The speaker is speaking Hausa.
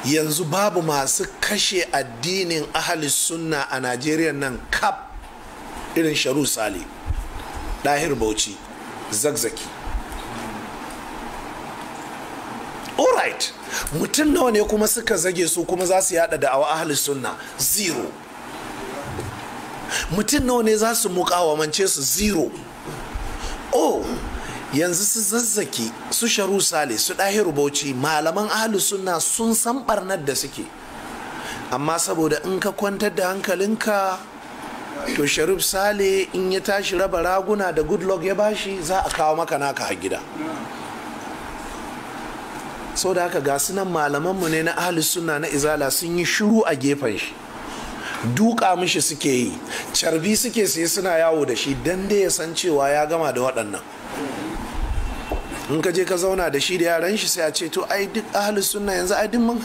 yanzu babu masu kashe addinin ahalis sunna a najeriya nan kap irin sharu sale ɗahir bauchi zagzaki alright mutum nawa ne kuma suka zage su kuma za su yada da awa ahalis sunna zero mutum nawa ne za su mukawamance su zero oh yanzu su zazzaki su sharu sale su ɗahiru bauchi malaman ahalus sunna sun san barnar da suke amma saboda in ka kwantar da hankalinka to sharif sale in ya tashi raba raguna da good luck ya bashi za a kawo maka naka a gida sau da haka ga sunan malamanmu ne na ahalus sunna na izala sun yi shiru a gefen shi duka mishi suke yi carbi suke sai suna yawo da shi dan dai ya san cewa ya gama da waɗannan in ka je ka zauna da shi da yaran shi sai a ce to ai duk ahalus sunna yanzu ai duk mun